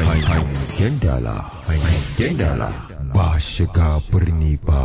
hangen dala hangen dala ba shiga birni ba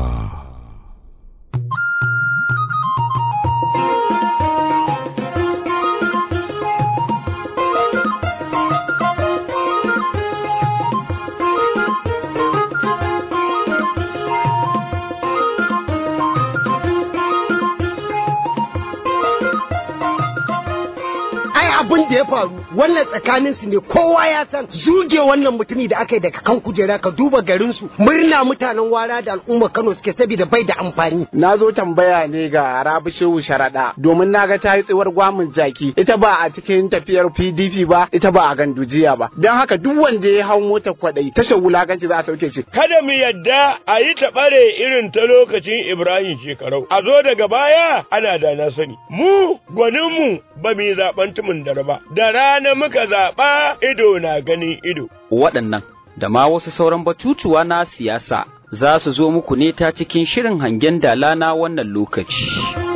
ai abin da ya faru wannan tsakanin su ne kowa ya san zuge wannan mutumi da aka yi daga kan kujera ka duba garin su murna mutanen wara da al'umma Kano suke saboda bai da amfani Na zo tambaya ne ga Rabi Shehu Sharaɗa domin na ga ta yi tsiwar gwamin jaki ita ba a cikin tafiyar PDP ba ita ba a gandujiya ba don haka duk wanda ya hau motar kwaɗayi tashar wulakanci za a sauke shi. kada mu yadda a yi taɓare irin ta lokacin Ibrahim shekarau, a zo daga baya ana da na sani. Mu gwaninmu ba mu yi zaɓen tumin dare ba, da rana muka zaɓa ido na ganin ido. waɗannan da ma wasu sauran batutuwa na siyasa za su zo muku ne ta cikin shirin hangen dala na wannan lokaci.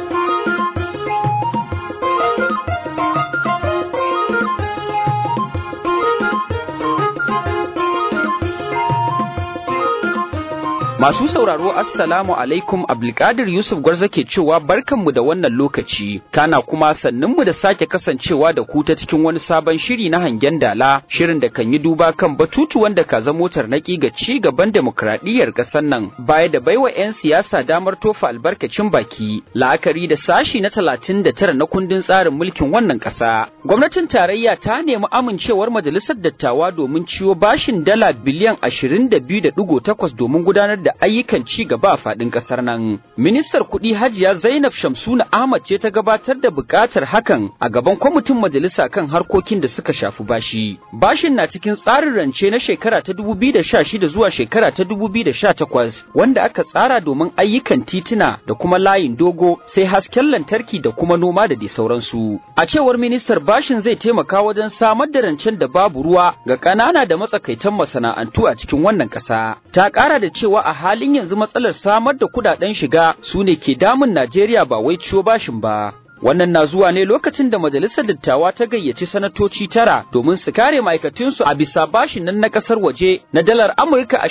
Masu sauraro Assalamu alaikum Abdulkadir Yusuf Gwarza ke cewa barkanmu da wannan lokaci, kana kuma sannunmu da sake kasancewa da ku ta cikin wani sabon shiri na hangen dala, shirin da kan yi duba kan batutu wanda ka zamo tarnaki ga ci gaban demokradiyyar ƙasar nan, baya da baiwa 'yan siyasa damar tofa albarkacin baki, la'akari da sashi na talatin da tara na kundin tsarin mulkin wannan ƙasa. Gwamnatin tarayya ta nemi amincewar majalisar dattawa domin ciwo bashin dala biliyan ashirin da biyu da ɗigo takwas domin gudanar da ayyukan ci gaba a faɗin ƙasar nan. Ministar kuɗi Hajiya Zainab Shamsuna Ahmad ce ta gabatar da buƙatar hakan a gaban kwamitin majalisa kan harkokin da suka shafi bashi. Bashin na cikin tsarin rance na shekara ta 2016 zuwa shekara ta 2018 wanda aka tsara domin ayyukan tituna da kuma layin dogo sai hasken lantarki da kuma noma da dai sauransu. A cewar ministar bashin zai taimaka wajen samar da rancen da babu ruwa ga ƙanana da matsakaitan masana'antu a cikin wannan ƙasa. Ta ƙara da cewa a halin yanzu matsalar samar da kudaden shiga su ne ke damun Najeriya ba wai ciwo bashin ba. Wannan na zuwa ne lokacin da Majalisar Dattawa ta gayyaci sanatoci tara domin su kare ma'aikatunsu a bisa bashin nan na kasar waje na dalar Amurka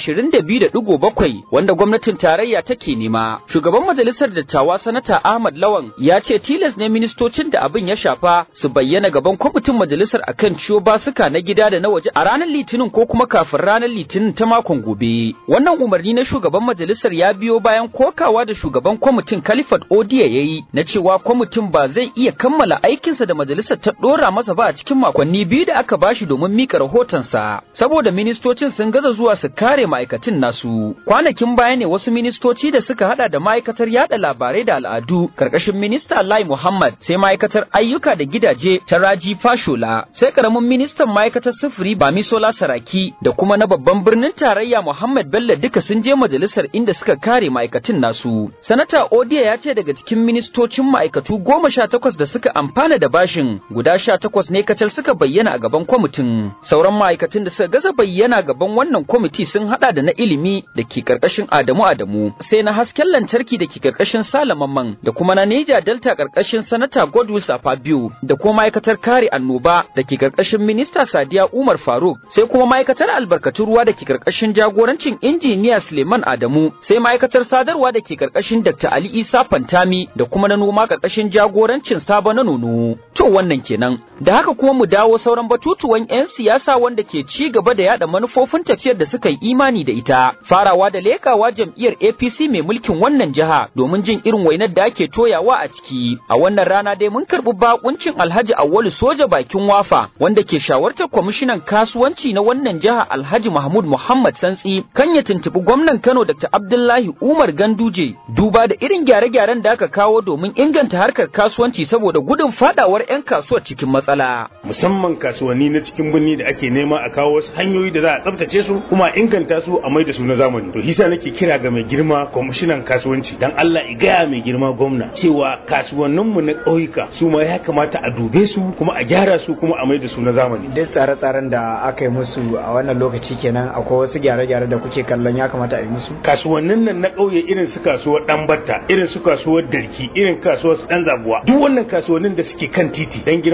22.7 wanda gwamnatin tarayya take nema. Shugaban Majalisar Dattawa Sanata Ahmad Lawan ya ce tilas ne ministocin da abin ya shafa su bayyana gaban kwamitin majalisar akan ciwo basuka na gida da na waje a ranar Litinin ko kuma kafin ranar Litinin ta makon gobe. Wannan umarni na shugaban majalisar ya biyo bayan kokawa da shugaban kwamitin Khalifat Odiya yayi na cewa kwamitin ba zai iya kammala aikinsa da majalisar ta dora masa ba a cikin makonni biyu da aka bashi domin mika rahotonsa saboda ministocin sun gaza zuwa su kare ma'aikatan nasu kwanakin baya ne wasu ministoci da suka hada da ma'aikatar yada labarai da al'adu karkashin minista Lai Muhammad sai ma'aikatar ayyuka da gidaje ta Raji Fashola sai karamin ministan ma'aikatar sufuri Bamisola Saraki da kuma na babban birnin tarayya Muhammad Bello duka sun je majalisar inda suka kare ma'aikatan nasu sanata Odiya ya ce daga cikin ministocin ma'aikatu goma sha takwas da suka amfana da bashin guda sha takwas ne kacal suka bayyana a gaban kwamitin sauran ma'aikatan da suka gaza bayyana gaban wannan kwamiti sun hada da na ilimi da ke karkashin Adamu Adamu sai na hasken lantarki da ke karkashin Salamanman da kuma na Neja Delta karkashin sanata Godwill Safabiu da kuma ma'aikatar kare annoba da ke karkashin minista Sadiya Umar Faruk sai kuma ma'aikatar albarkatun ruwa da ke karkashin jagorancin injiniya Suleiman Adamu sai ma'aikatar sadarwa da ke karkashin Dr. Ali Isa Fantami da kuma na noma karkashin jagorancin Sabo na Nono to wannan kenan da haka kuma mu dawo sauran batutuwan 'yan siyasa wanda ke ci gaba da yada manufofin tafiyar da suka yi imani da ita farawa da lekawa jam'iyyar APC mai mulkin wannan jiha domin jin irin wainar da ake toyawa a ciki a wannan rana dai mun karbi bakuncin Alhaji Awwalu Soja bakin Wafa wanda ke shawartar kwamishinan kasuwanci na wannan jiha Alhaji Mahmud Muhammad Santsi kan ya tuntubi gwamnan Kano Dr. Abdullahi Umar Ganduje duba da irin gyare-gyaren da aka kawo domin inganta harkar kasuwanci saboda gudun fadawar 'yan kasuwar cikin matsala. musamman kasuwanni na cikin birni da ake nema a kawo wasu hanyoyi da za a tsabtace su kuma a inganta su a mai da su na zamani to hisa nake kira ga mai girma kwamishinan kasuwanci dan Allah i gaya mai girma gwamna cewa kasuwanninmu na ƙauyuka su ma ya kamata a dube su kuma a gyara su kuma a mai da su na zamani duk tsare-tsaren da aka yi musu a wannan lokaci kenan akwai wasu gyare-gyare da kuke kallon ya kamata a yi musu kasuwannin nan na ƙauye irin su kasuwar dan batta irin su kasuwar darki irin kasuwar dan zabuwa duk wannan kasuwannin da suke kan titi dan girman Allah mai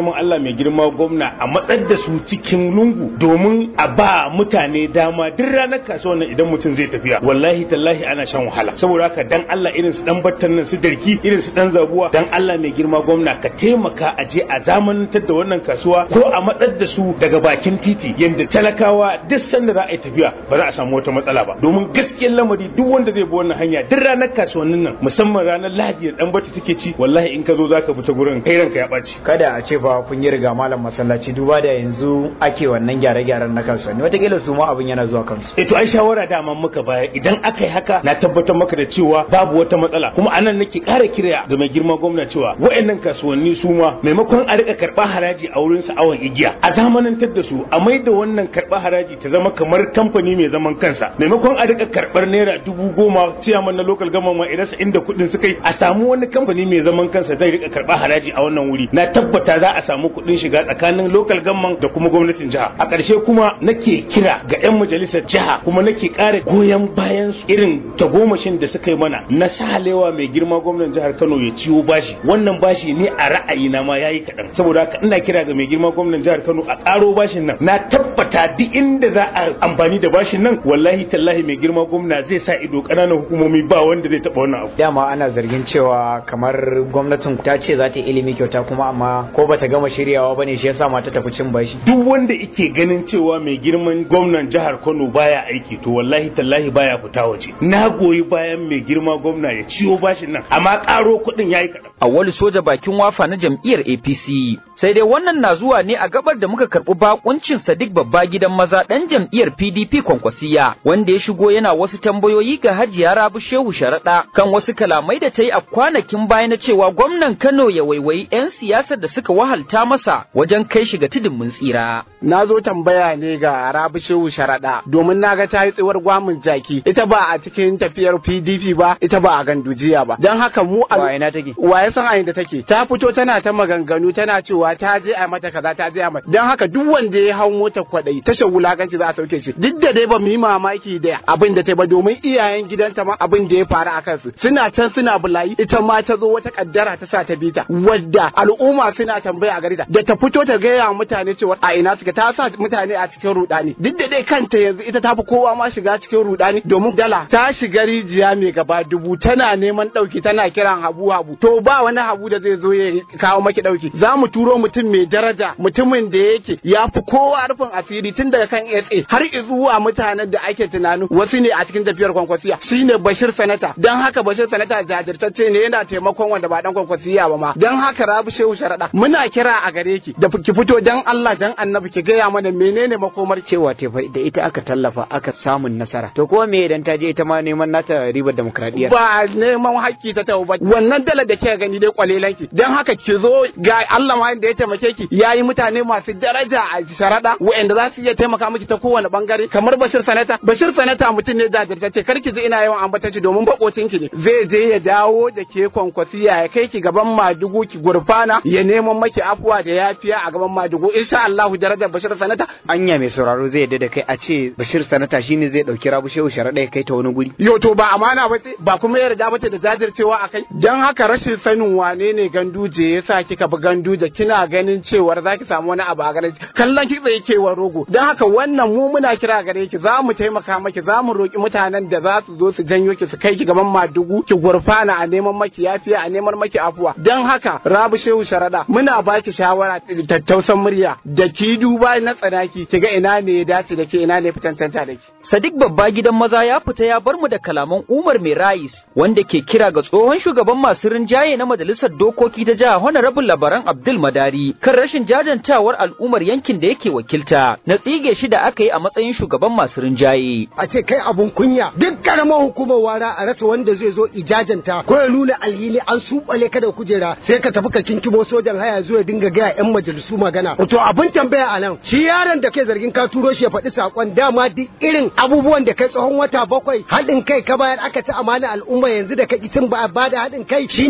mai girma gwamna a matsar da su cikin lungu domin a ba mutane dama duk ranar kasuwan nan idan mutum zai tafiya wallahi tallahi ana shan wahala saboda haka dan Allah irin su dan battan nan su darki irin su dan zabuwa dan Allah mai girma gwamna ka taimaka a je a zamanantar da wannan kasuwa ko a matsar da su daga bakin titi yanda talakawa duk sanda za a yi tafiya ba za a samu wata matsala ba domin gaskiyar lamari duk wanda zai bi wannan hanya duk ranar kasuwannin nan musamman ranar Lahadi da dan bata take ci wallahi in ka zo zaka bi ta gurin kai ranka ya ɓaci kada a ce fa kun yi riga malam masallaci duba da yanzu ake wannan gyare-gyaren na kasuwanni wataƙila su ma abin yana zuwa kansu eh to ai shawara dama muka baya idan aka yi haka na tabbatar maka da cewa babu wata matsala kuma anan nake ƙara kira ga mai girma gwamna cewa waɗannan kasuwanni su ma maimakon a rika karɓa haraji a wurin su awon igiya a zamanantar da su a mai da wannan karɓa haraji ta zama kamar kamfani mai zaman kansa maimakon a rika karɓar naira dubu goma ciyaman na local government ma idan inda kuɗin suka yi a samu wani kamfani mai zaman kansa zai rika karɓa haraji a wannan wuri na tabbata za a samu kuɗin shiga tsakanin local government da kuma gwamnatin jiha a ƙarshe kuma nake kira ga 'yan majalisar jiha kuma nake ƙara goyon bayan su irin tagomashin da suka yi mana na sahalewa mai girma gwamnan jihar Kano ya ciwo bashi wannan bashi ne a ra'ayina ma yayi kaɗan saboda haka ina kira ga mai girma gwamnan jihar Kano a ƙaro bashin nan na tabbata duk inda za a amfani da bashin nan wallahi tallahi mai girma gwamna zai sa ido ƙananan hukumomi ba wanda zai taɓa wannan abu dama ana zargin cewa kamar gwamnatin ta ce za ta yi ilimi kyauta kuma amma ko bata gama shiryawa bane shi yasa ma ta tafi cin bashi duk wanda yake ganin cewa mai girman gwamnan jihar Kano baya aiki to wallahi tallahi baya fita waje na goyi bayan mai girma gwamna ya ciwo bashin nan amma ƙaro kuɗin yayi kaɗan Awwalu soja bakin wafa na jam'iyyar APC. Sai dai wannan na zuwa ne a gabar da muka karɓi bakuncin Sadiq babba gidan maza ɗan jam'iyyar PDP Kwankwasiya wanda ya shigo yana wasu tambayoyi ga Hajiya Rabu Shehu Sharaɗa kan wasu kalamai da ta yi a kwanakin baya na cewa gwamnan Kano ya waiwayi 'yan siyasar da suka wahalta masa wajen kai shi ga tudun mun tsira. na zo tambaya ne ga Rabi Shehu Sharaɗa domin na ga ta yi tsiwar gwamin jaki ita ba a cikin tafiyar PDP ba ita ba a gandujiya ba don haka mu Wa ina take? wa ya san a inda take ta fito tana ta maganganu tana cewa ta je a mata kaza ta je a mata don haka duk wanda ya hau mota kwadai tashar wulakanci za a sauke shi duk da dai ba mu yi mamaki da abin da ta ba domin iyayen gidanta ma abin da ya faru a kansu suna can suna bulayi ita ma ta zo wata kaddara ta sa ta bita wadda al'umma suna tambaya a garita da ta fito ta gaya wa mutane cewa a ina suka ta sa mutane a cikin rudani duk da dai kanta yanzu ita ta fi kowa ma shiga cikin rudani domin dala ta shiga rijiya mai gaba dubu tana neman dauki tana kiran habu habu to ba wani habu da zai zo ya kawo maki dauki za mu turo mutum mai daraja mutumin da yake ya fi kowa rufin asiri tun daga kan SA har zuwa mutanen da ake tunanin wasu ne a cikin tafiyar kwankwasiya shine Bashir Sanata dan haka Bashir Sanata jajirtacce ne yana taimakon wanda ba dan kwankwasiya ba ma dan haka Rabi Shehu Sharada muna kira a gare ki da ki fito dan Allah dan Annabi ki gaya mana menene makomar cewa te fa da ita aka tallafa aka samun nasara to kuma me idan ta je ita ma neman nata ribar demokradiyya ba neman haƙƙi ta tawo ba wannan dalar da kika gani dai kwalelanki dan haka ki zo ga Allah ma da ya taimake ki yayi mutane masu daraja a sharada wa'anda za su iya taimaka miki ta kowane bangare kamar Bashir Sanata Bashir Sanata mutum ne jajirtacce kar ki ji ina yawan ambata ki domin bakocin ki ne zai je ya dawo da ke kwankwasiya ya kai ki gaban madugu ki gurfana ya neman maki afuwa da yafiya a gaban madugu insha Allah darajar Bashir Sanata anya mai sauraro zai yadda da kai a ce Bashir Sanata shine zai dauki Rabu Shehu Sharaɗa ya kai ta wani guri yo to ba amana ba ce ba kuma yarda ba ce da jajircewa a kai dan haka rashin sanin wane ne ganduje yasa kika bi ganduje kina ganin cewar zaki samu wani abu a gare ki kallon ki tsaye kewar rogo dan haka wannan mu muna kira gare ki za mu taimaka maki za mu roki mutanen da za su zo su janyo ki su kai ki gaban madugu ki gurfana a neman maki yafiya a neman maki afuwa dan haka Rabu Shehu Sharada muna baki shawara da tattausan murya da ki duba na tsanaki ki ga ina ne ya dace da ke ina ne fitantanta da ki Sadiq babba gidan maza ya fita ya bar mu da kalaman Umar Mai Rais wanda ke kira ga tsohon shugaban masu rinjaye na majalisar dokoki ta jiha Honorable Labaran Abdul Madari kan rashin jajantawar al'ummar yankin da yake wakilta na tsige shi da aka yi a matsayin shugaban masu rinjaye. a ce kai abun kunya duk karamar hukumar wara a rasa wanda zai zo ijajanta ko ya nuna alhini an subale ka da kujera sai ka tafi ka kinkimo sojan haya zuwa dinga gaya yan majalisu magana to abin tambaya a nan shi yaron da kai zargin ka turo shi ya faɗi sakon dama duk irin abubuwan da kai tsohon wata bakwai haɗin kai ka bayar aka ci amana al'umma yanzu da ka cin ba ba da haɗin kai shine aka sa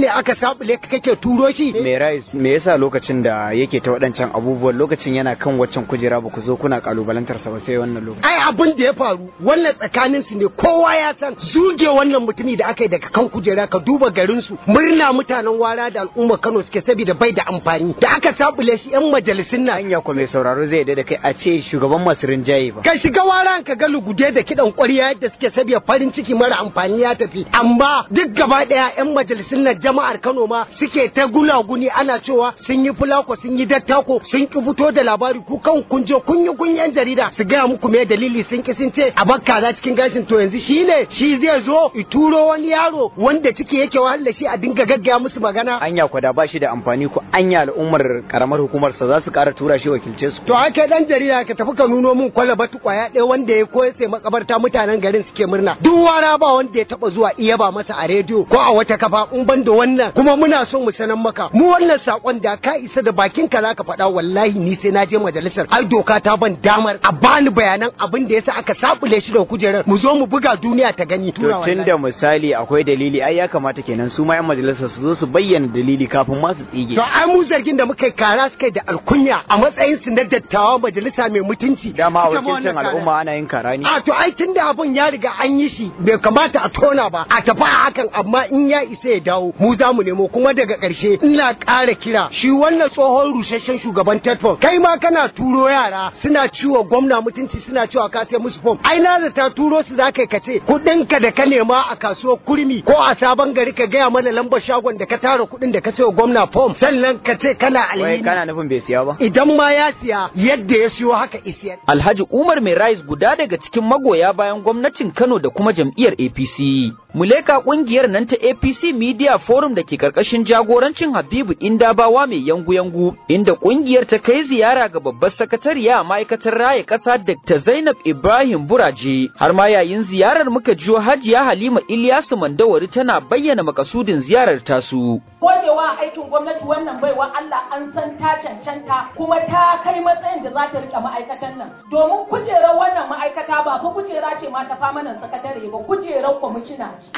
sabule ka kake turo shi me rais me yasa lokacin da yake ta waɗancan abubuwan lokacin yana kan waccan kujera ba ku zo kuna kalubalantar sa ba sai wannan lokacin ai abin da ya faru wannan tsakanin su ne kowa ya san zuge wannan mutumi da aka yi daga kan kujera ka duba garin su murna mutanen wara da al'umma Kano suke saboda bai da amfani da aka sabule shi yan majalisun nan hanya ko mai sauraro zai da kai a ce shugaban masu rinjaye ba ka shiga waran ka ga lugude da kidan ƙwarya yadda suke saboda farin ciki mara amfani ya tafi amma duk gaba daya yan majalisun nan jama'ar Kano ma suke ta gunaguni ana cewa sun yi fulako sun yi dattako sun ki fito da labari ku kan kun je kun yi kun yan jarida su gaya muku me dalili sun ki sun ce a bakka za cikin gashin to yanzu shi ne shi zai zo i turo wani yaro wanda ciki yake wahala shi a dinga gaggaya musu magana anya ko da ba shi da amfani ko anya al'ummar karamar hukumar sa za su ƙara tura shi wakilce su to ake dan jarida ka tafi ka nuno min kwalaba kwaya ɗaya wanda ya koya sai makabarta mutanen garin suke murna duk wara ba wanda ya taba zuwa iya ba masa a rediyo ko a wata kafa in ban da wannan kuma muna so mu sanan maka mu wannan sakon da ka isa da bakin ka zaka faɗa wallahi ni sai na je majalisar ai doka ta ban damar a bani bayanan abin da yasa aka sabule shi da kujerar mu zo mu buga duniya ta gani to tun da misali akwai dalili ai ya kamata kenan su ma yan majalisar su zo su bayyana dalili kafin ma su tsige to ai mu zargin da muka yi kara suka da alkunya a matsayin su na dattawa majalisa mai mutunci dama a wakilcin al'umma ana yin kara ne a to ai tunda abun ya riga an yi shi bai kamata a tona ba a tafi a hakan amma in ya isa ya dawo mu za mu nemo kuma daga ƙarshe ina ƙara kira shi wannan tsohon rusasshen shugaban tetfon kai ma kana turo yara suna ciwo gwamna mutunci suna cewa ka sai musu fom ai na da ta turo su za ka kace kuɗin ka da ka nema a kasuwar kurmi ko a sabon gari ka gaya mana lambar shagon da ka tara kuɗin da ka sayo gwamna fom sannan ka ce kana wai alhini kana nufin bai siya ba idan ma ya siya yadda ya siyo haka isiyar Alhaji Umar Mai Rais guda daga cikin magoya bayan gwamnatin Kano da kuma jam'iyyar APC. Muleka kungiyar nan ta APC Media Forum da ke karkashin jagorancin Habibu Indabawa mai yangu-yangu, inda kungiyar ta kai ziyara ga babbar sakatariya a ma'aikatar raya ƙasa Dr. Zainab Ibrahim Buraje. Har ma yayin ziyarar muka jiyo Hajiya Halima Ilyasu Mandawari tana bayyana makasudin ziyarar tasu. gogewa aikin gwamnati wannan baiwa Allah an san ta cancanta kuma ta kai matsayin da za ta rike ma'aikatan nan domin kujerar wannan ma'aikata ba fa kujera ce ma ta famanan sakatare ba kujerar kwamishina ce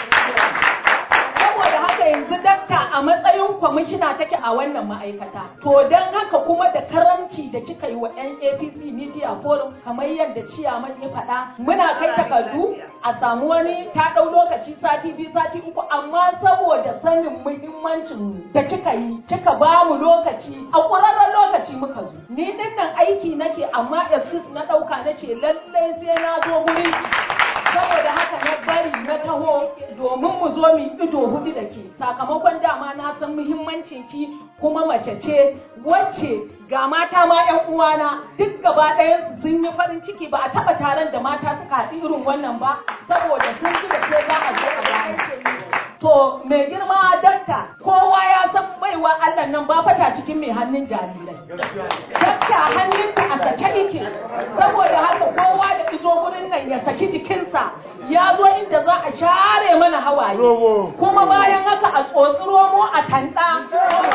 saboda haka yanzu dakta a matsayin kwamishina take a wannan ma'aikata to don haka kuma da karamci da kika yi wa yan apc media forum kamar yadda ciyaman ya faɗa muna kai takardu a samu wani ta ɗau lokaci sati biyu sati uku amma saboda sanin muhimmancin da kika yi kika ba mu lokaci a ƙwararren lokaci muka zo ni din nan aiki nake amma excuse na ɗauka na ce lallai sai na zo gurin ki. saboda haka na bari na taho domin mu zo mu ido hudu da ke sakamakon dama na san muhimmancin ki kuma mace ce wacce ga mata ma yan uwana duk gaba ɗayansu sun yi farin ciki ba a taɓa taron da mata suka haɗu irin wannan ba saboda sun ji da ke za a zo a gane to mai girma dakta kowa ya san baiwa Allah nan ba fata cikin mai hannun jarirai dakta hannunta a sake yake saboda haka kowa da izo gurin nan ya saki jikinsa ya zo inda za a share mana hawaye kuma bayan haka a tsotsi romo a tanda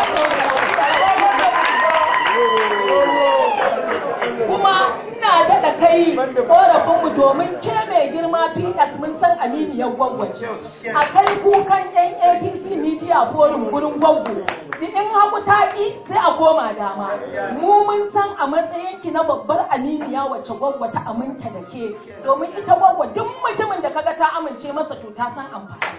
kuma ina daɗa kai ƙorafinmu domin ke mai girma ps mun san aminiyar gwagwace a kai kukan yan apc media forum gurin gwaggo in hagu ta ƙi sai a koma dama mu mun san a matsayinki na babbar aminiya wacce gwaggo ta aminta da ke domin ita gwaggo duk mutumin da kaga ta amince masa to ta san amfani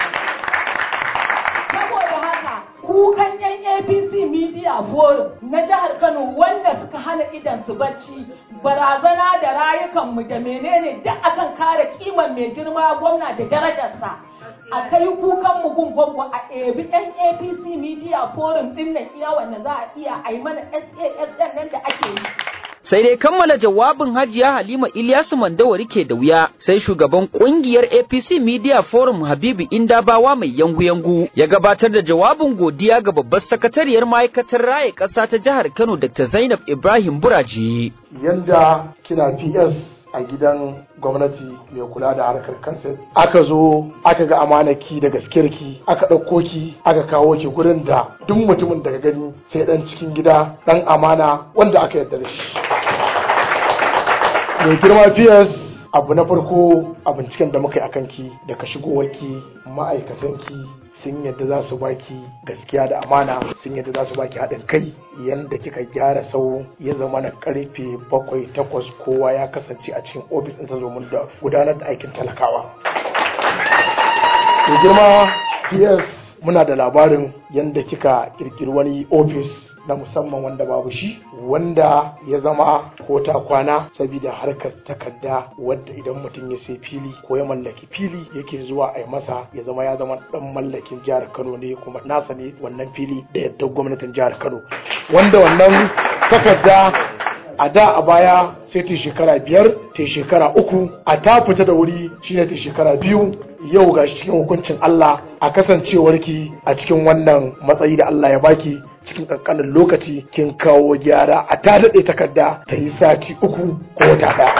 saboda haka kukan yan apc media forum na jihar kano wanda suka hana idan su bacci barazana da rayukanmu da menene duk akan kare kimar mai girma gwamna da darajarsa a kai kukan mu gun gwaggo a ebi yan apc media forum din nan iya wanda za a iya a yi mana sasn nan da ake yi Sai dai kammala jawabin Hajiya Halima Ilyasu Mandawari ke da wuya, sai shugaban kungiyar APC Media Forum Habibu Indabawa mai yangu-yangu ya gabatar da jawabin godiya ga babbar sakatariyar ma'aikatar raye ƙasa ta jihar Kano Dr. Zainab Ibrahim Buraji. yanda kina PS a gidan gwamnati mai kula da harkar kanset aka zo aka ga amanaki da gaskiyarki aka ɗauko ki aka kawo ki gurin da duk mutumin daga gani sai ɗan cikin gida ɗan amana wanda aka yarda da shi mai girma PS abu na farko a binciken da muka yi a kanki daga shigowarki ma'aikatanki sun yadda za su baki gaskiya da amana sun yadda za su baki haɗin kai yanda kika gyara sau ya zama na karfe bakwai takwas kowa ya kasance a cikin ofis ɗinsa domin da gudanar da aikin talakawa. Da girma PS muna da labarin yanda kika kirkiri wani ofis na musamman wanda babu shi wanda ya zama ko ta kwana saboda harkar takarda wadda idan mutum ya sai fili ko ya mallaki fili yake zuwa a yi masa ya zama ya zama dan mallakin jihar Kano ne kuma nasa ne wannan fili da yadda gwamnatin jihar Kano wanda wannan takarda a da a baya sai ta shekara biyar ta shekara uku a ta fita da wuri shine ta shekara biyu yau ga cikin hukuncin Allah a kasancewarki a cikin wannan matsayi da Allah ya baki cikin kankanin lokaci kin kawo gyara a ta daɗe takarda ta yi sati uku ko wata ɗaya.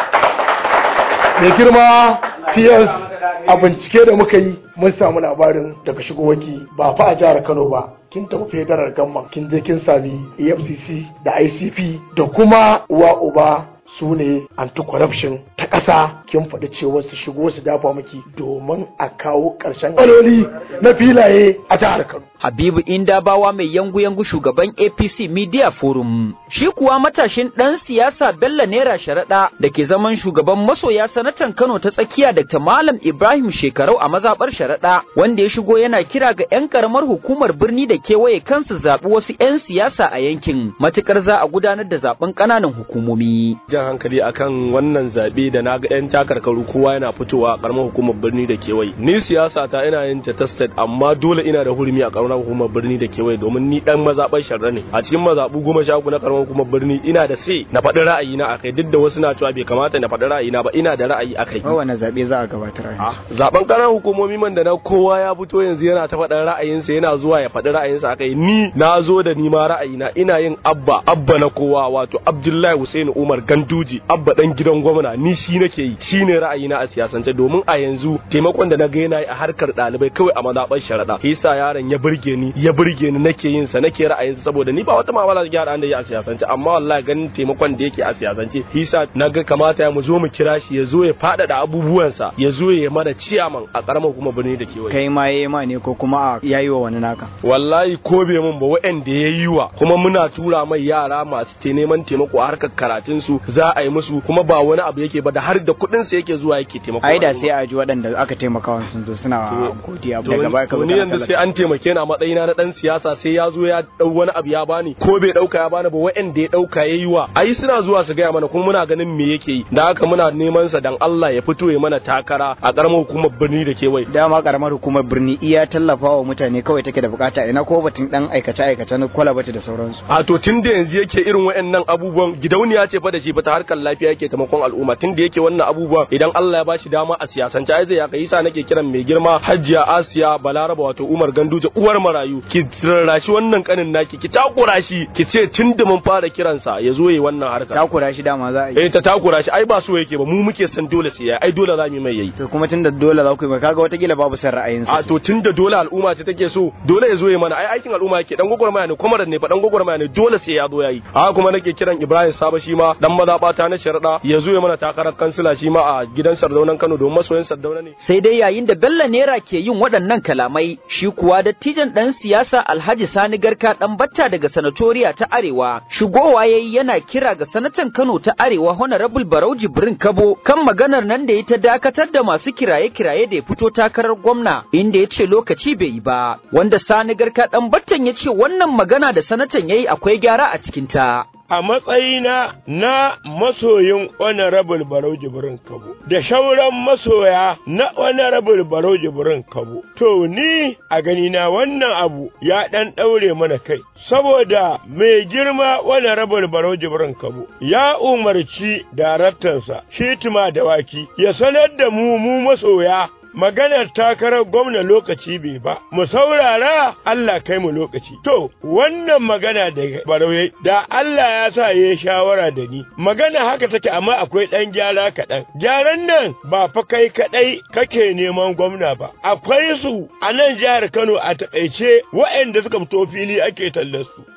Mai girma PS a bincike da muka yi mun samu labarin daga shigowarki ba fa a jihar Kano ba kin tafi federal gamman kin je kin sami EFCC da ICP da kuma uwa uba su ne anti-corruption ta ƙasa kin faɗi cewa su shigo su dafa miki domin a kawo ƙarshen ƙaloli na filaye a jihar Kano. Habibu Indabawa mai yangu-yangu shugaban APC Media Forum. Shi kuwa matashin ɗan siyasa Bello Naira Sharaɗa da ke zaman shugaban masoya sanatan Kano ta tsakiya Dr. Malam Ibrahim Shekarau a mazaɓar Sharaɗa wanda ya shigo yana kira ga 'yan ƙaramar hukumar birni da kewaye kansu zaɓi wasu 'yan siyasa a yankin matuƙar za a gudanar da zaɓen ƙananan hukumomi. jan hankali akan wannan zaɓe da na ga 'yan takarkaru kowa yana fitowa a ƙaramar hukumar birni da kewaye. Ni siyasa ta ina yin ta state amma dole ina da hurumi a ƙaramar hukumar birni da kewaye domin ni dan mazaɓar sharra ne a cikin mazaɓu goma sha uku na karamar hukumar birni ina da sai na faɗi ra'ayina akai duk da wasu na cewa bai kamata na faɗi ra'ayina ba ina da ra'ayi akai Kowane zaɓe za a gabatar a yanzu. zaben ƙananan hukumomi man da na kowa ya fito yanzu yana ta faɗin ra'ayinsa yana zuwa ya faɗi ra'ayinsa akai ni na zo da ni ma ra'ayina ina yin abba abba na kowa wato Abdullahi Hussein Umar Ganduji abba dan gidan gwamna ni shi nake yi shine ra'ayina a siyasance domin a yanzu taimakon da na ga yana yi a harkar ɗalibai kawai a mazaɓar sharaɗa hisa yaron ya burge ni ya burge ni nake yin sa nake ra'ayin saboda ni ba wata mamala da haɗa da yi a siyasance amma wallahi ganin taimakon da yake a siyasance hisa na ga kamata ya mu zo mu kira shi ya zo ya faɗaɗa abubuwansa ya zo ya mana ciyaman a ƙaramar kuma birni da kewaye Kai ma yayi ma ne ko kuma a yayi wa wani naka. wallahi ko bai mun ba waɗanda ya yi wa kuma muna tura mai yara masu te neman taimako a harkar karatun su za a yi musu kuma ba wani abu yake ba da har da kuɗin sa yake zuwa yake taimako Ai da sai a ji waɗanda aka taimaka wa sun zo suna godiya daga baya ka to ni kana yanzu sai tallata. an taimake ni a matsayina na dan siyasa sai ya zo ya dau wani abu ya bani ko bai dauka ya bani ba wa'anda ya dauka yayi wa ai suna zuwa su gaya mana kuma muna ganin me yake yi da haka muna neman sa dan Allah ya fito ya mana takara a karamar hukumar birni da kewaye Dama karamar hukumar birni iya tallafa wa mutane kawai take da bukata ina ko batun dan aikace aikace na kwalabati da sauransu. a to tun da yanzu yake irin wa'annan abubuwan gidauniya ce fa da shi fa ta harkar lafiya yake taimakon al'umma tun da yake wannan abubuwan idan Allah ya bashi dama a siyasance ai zai ya kai sa nake kiran mai girma Hajiya Asiya Balaraba wato Umar Ganduje uwar marayu ki rarrashi wannan kanin naki ki takura shi ki ce tun da mun fara kiransa ya zo yi wannan harkar Takura shi dama za a yi. eh ta takura shi ai ba so yake ba mu muke san dole sai yayi ai dole za mu yi mai yayi To kuma tunda dole za ku yi ba kaga watakila babu san ra'ayinsa. a to tunda dole al'umma ce take so dole ya zo ya mana ai aikin al'umma yake dan gwagwarmaya ne kuma ne fa dan gwagwarmaya ne dole sai ya zo yayi a kuma nake kiran Ibrahim Saba shi ma dan mazabata na sharada ya zo ya mana takarar kansila shi ma a gidan Sardaunan Kano domin masoyan Sardauna ne Sai dai yayin da Bello Naira ke yin waɗannan kalamai, shi kuwa dattijan ɗan siyasa Alhaji Sani Garka ɗan batta daga sanatoriya ta Arewa, shigowa ya yi yana kira ga sanatan Kano ta Arewa Honorable Barau Jibrin Kabo kan maganar nan da ya ta dakatar da masu kiraye-kiraye da ya fito takarar gwamna, inda ya ce lokaci bai yi ba, wanda Sani Garka ɗan battan ya ce wannan magana da sanatan ya yi akwai gyara a cikinta. a matsayina na masoyin honorable barau jibrin kabo da shauran masoya na honorable barau jibrin kabo to ni a ganina wannan abu ya ɗan ɗaure mana kai saboda mai girma honorable barau jibrin kabo ya umarci daraktansa shitima dawaki ya sanar da mu mu masoya maganar takarar gwamna lokaci bai ba, mu saurara Allah kai mu lokaci. To, wannan magana da barauye, da Allah ya sa ya shawara da ni, magana haka take amma akwai ɗan gyara kaɗan. Gyaran nan ba fa kai kaɗai kake neman gwamna ba, akwai su a nan jihar Kano a taƙaice waɗanda suka fito fili ake tallar su.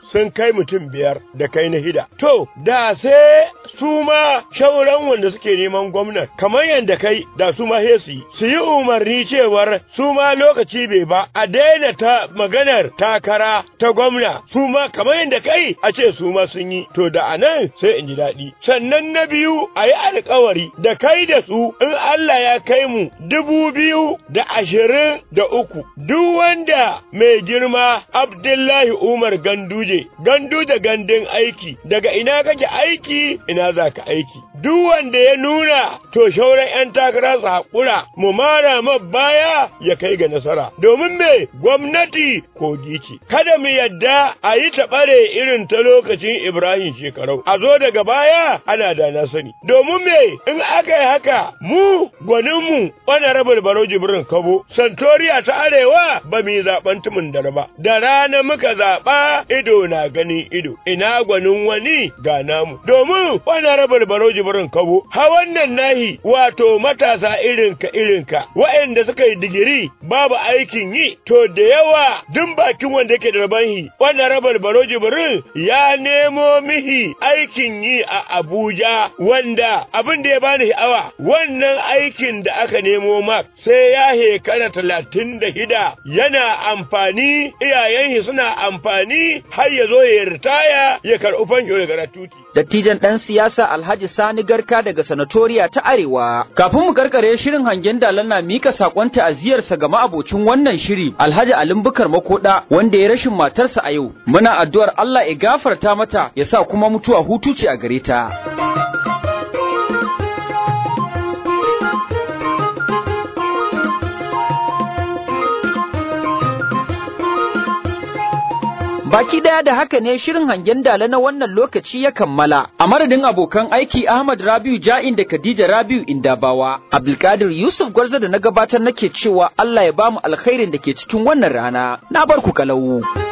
sun kai mutum biyar da kai na hida. To, da sai su ma shauran wanda suke neman gwamnan, kamar yadda kai da su ma su yi, su yi umarni cewar su ma lokaci bai ba, a daina ta maganar takara ta gwamna, su ma kamar yadda kai a ce su ma sun yi, to da anan sai in ji daɗi. Sannan na biyu a yi alkawari da kai da su in Allah ya kai mu dubu biyu da ashirin da uku, duk wanda mai girma Abdullahi Umar Ganduje, Ganduje gandun aiki, daga ina kake aiki, ina za ka aiki. Duk wanda ya nuna to shauran ‘yan takara su haƙura, mu mara ma baya ya kai ga nasara. Domin me gwamnati kogi ce, kada mu yadda a yi taɓare irin ta lokacin Ibrahim shekarau, a zo daga baya ana da na sani. Domin me in aka yi haka mu gwaninmu wani rabin baro jibrin kabo, Santoriya ta Arewa ba mu yi zaɓen tumin dare ba, da rana muka zaɓa ido na ganin ido, ina gwanin wani ga namu. Domin wani rabin baro jibrin kabo, ha wannan nahi wato matasa irinka irinka, waɗanda suka yi digiri babu aikin yi, to da yawa duk bakin wanda yake da rabanhi, wani rabin baro jibrin ya nemo mihi aikin yi a Abuja wanda abin da ya bani sha'awa wannan aikin da aka nemo mak sai ya hekara talatin da hida yana amfani iyayen suna amfani har ya zo ya ritaya ya karɓi fanjo daga ratuti. Dattijan ɗan siyasa Alhaji Sani Garka daga Sanatoriya ta Arewa. Kafin mu karkare shirin hangen dalan na mika sakon ta'aziyarsa ga ma'abocin wannan shiri Alhaji Alim Bukar Makoda wanda ya rashin matarsa a yau. Muna addu'ar Allah ya gafarta mata ya sa kuma mutuwa hutu ce a gare ta. Baki daya da haka ne shirin hangen dala na wannan lokaci ya kammala. A madadin abokan aiki Ahmad Rabiu Ja'in da Khadija Rabiu Indabawa, Abdulkadir Yusuf Gwarza da na gabatar nake cewa Allah ya bamu alkhairin da ke cikin wannan rana. Na bar ku kalau.